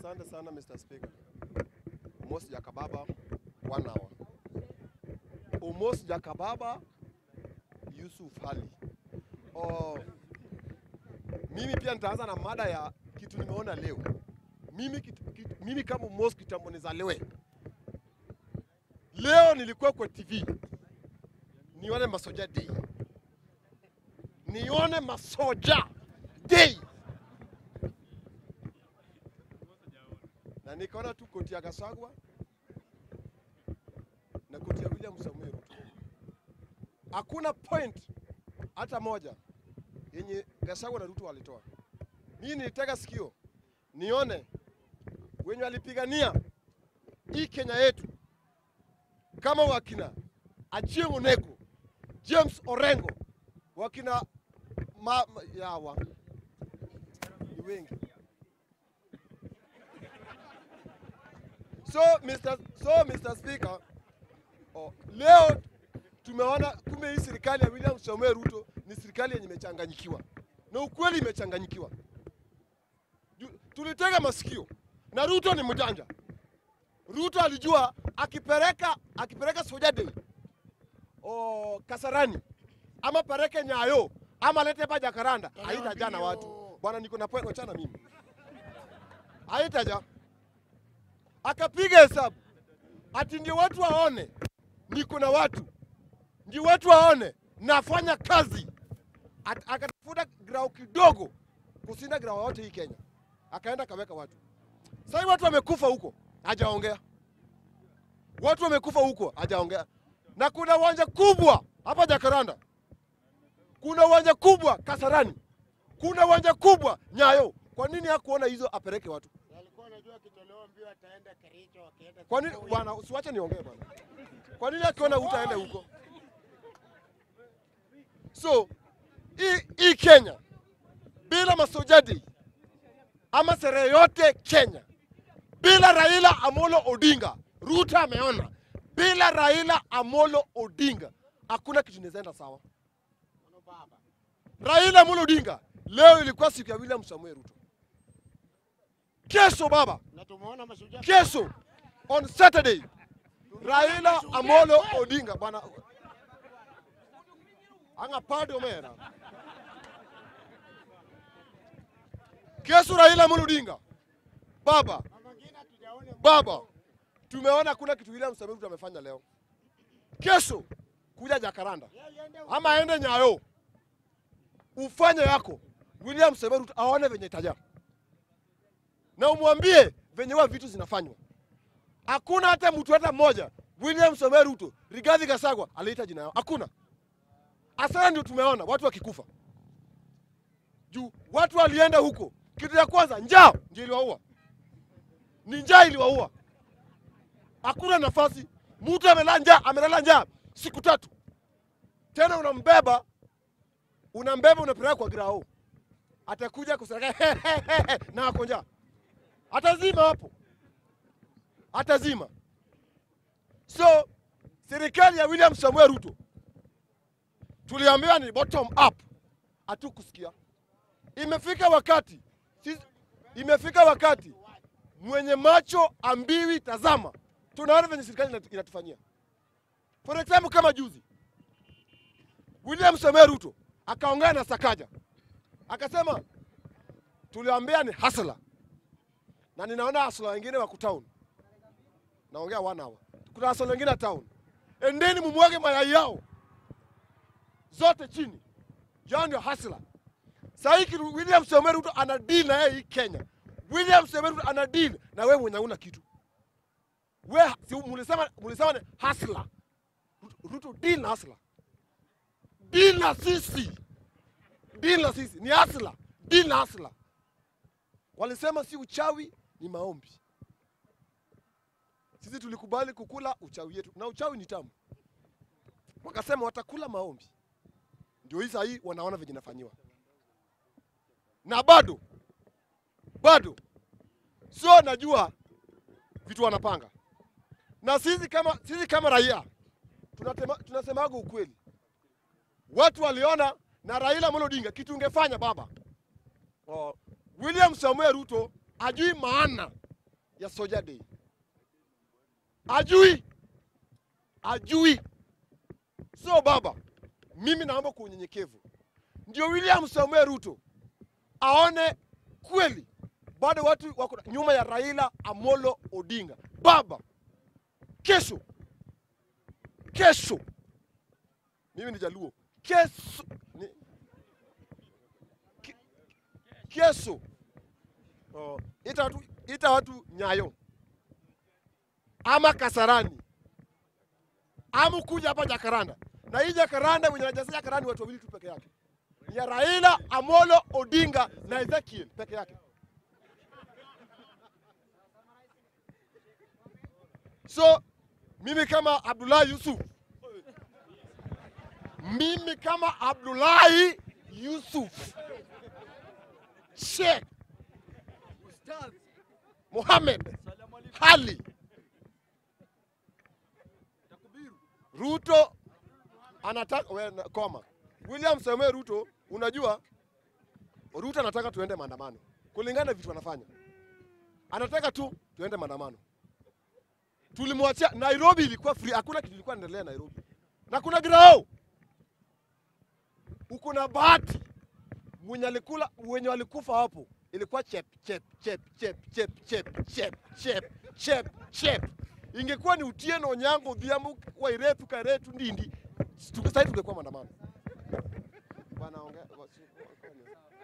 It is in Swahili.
Asante sana Mr. Speaker. Omos Jakababa, one hour. Omos Jakababa, Yusuf Ali. Oh, mimi pia nitaanza na mada ya kitu nimeona leo. Mimi, kitu, kitu, mimi kama Omos kitambo nizaliwe. Leo nilikuwa kwa TV nione Masoja Day, nione Masoja Day na nikaona tu koti ya Gasagwa na koti ya William Samuel Ruto. Hakuna point hata moja yenye Gasagwa na Ruto walitoa. Mimi nilitega sikio nione wenye walipigania hii Kenya yetu kama wakina Achieng' Oneko, James Orengo, wakina ma, ma, yawa ni wengi So Mr. So Mr. Speaker, oh, leo tumeona kumbe hii serikali ya William Samoei Ruto ni serikali yenye imechanganyikiwa, na ukweli imechanganyikiwa. Ju- Tulitega masikio na Ruto ni mjanja. Ruto alijua akipeleka akipeleka Soja Day oh, Kasarani ama pereke Nyayo ama lete hapa Jakaranda, haitaja na watu bwana. Niko na point, wachana mimi, haitaja akapiga hesabu ati ndio watu waone niko na watu, ndio watu waone nafanya kazi. At- Akatafuta grau kidogo kushinda grau yote hii Kenya, akaenda akaweka watu. Sasa hivi watu wamekufa huko, hajaongea. Watu wamekufa huko, hajaongea. Na kuna uwanja kubwa hapa Jakaranda, kuna uwanja kubwa Kasarani, kuna uwanja kubwa Nyayo. Kwa nini hakuona hizo apeleke watu? Alikuwa anajua akitolewa mbio ataenda Kericho akienda Kwa nini Kitui. bwana, usiwache niongee bwana. Kwa nini akiona utaende huko? So hii hii Kenya bila masojadi ama sherehe yote Kenya bila Raila Amolo Odinga, Ruto ameona bila Raila Amolo Odinga hakuna kitu inaenda sawa. Ano baba. Raila Amolo Odinga leo ilikuwa siku ya William Samuel Ruto. Kesho baba, Na tumeona mashujaa kesho on Saturday Raila Amolo Odinga bwana anga padi omera kesho Raila Amolo Odinga baba na mwingine hatujaona baba tumeona kuna kitu William Samoei Ruto amefanya leo kesho kuja Jakaranda Yeye alienda ama aende Nyayo ufanye yako William Samoei Ruto aone venye itaja na umwambie venye wa vitu zinafanywa. Hakuna hata mtu hata mmoja William Samoei Ruto, Rigathi Gachagua aliita jina yao, hakuna. Asara ndio tumeona watu wakikufa juu watu walienda huko, kitu ya kwanza njaa ndio iliwaua, ni njaa iliwaua. Hakuna nafasi, mtu amelala njaa, amelala njaa siku tatu, tena unambeba unambeba unapeleka kwa grao, atakuja kusereka na ako njaa, atazima hapo, atazima. So serikali ya William Samuel Ruto tuliambiwa ni bottom up, hatukusikia. Imefika wakati sisi, imefika wakati mwenye macho ambiwi tazama. Tunaona venye serikali inatu- inatufanyia. For example, kama juzi William Samuel Ruto akaongea na Sakaja akasema tuliambia ni hasla, na ninaona hasla wengine wako town, naongea one hour. Kuna hasla wengine town, endeni mumwage mayai yao zote chini, yao ndio hasla. Sasa hiki William Samoei Ruto ana deal na yeye hii Kenya. William Samoei Ruto ana deal na wewe mwenye una kitu. We si mulisema mulisema ni hasla. Ruto deal na hasla. Deal na sisi. Deal na sisi ni hasla. Deal na hasla. Walisema si uchawi ni maombi. Sisi tulikubali kukula uchawi yetu na uchawi ni tamu. Wakasema watakula maombi. Ndio hii sahii wanaona venye inafanyiwa na bado bado sio najua vitu wanapanga, na sisi kama, sisi kama raia tunatema, tunasemaga ukweli. Watu waliona na Raila Amolo Odinga kitu ungefanya baba. Oh, William Samuel Ruto ajui maana ya Soja Day. Ajui, ajui. So baba, mimi naomba kwa unyenyekevu, ndio William Samuel Ruto aone kweli bado watu wako nyuma ya Raila Amolo Odinga. Baba, kesho kesho, mimi ni Jaluo, kesho ni, ke- kesho oh, ita watu, ita watu Nyayo ama Kasarani ama kuja hapa Jakaranda, na hii Jakaranda wenye najaza Jakaranda ni watu wawili tu peke yake, ni ya Raila Amolo Odinga na Ezekiel peke yake. So mimi kama Abdullahi Yusuf, mimi kama Abdullahi Yusuf Sheikh Mohamed Ali Ruto anataka we, na- koma William Samoei Ruto, unajua Ruto anataka tuende maandamano kulingana na vitu anafanya, anataka tu tuende maandamano. Tulimwachia Nairobi, ilikuwa free, hakuna kitu ilikuwa inaendelea Nairobi, na kuna grao uko na bahati mwenye alikula wenye walikufa hapo ilikuwa chep chep chep chep chep chep chep chep chep chep. Ingekuwa ni Utieno Onyango Odhiambo Wairetu Karetu Ndindi, tuke- sasa hivi tungekuwa maandamano. Bwana ongea wasi-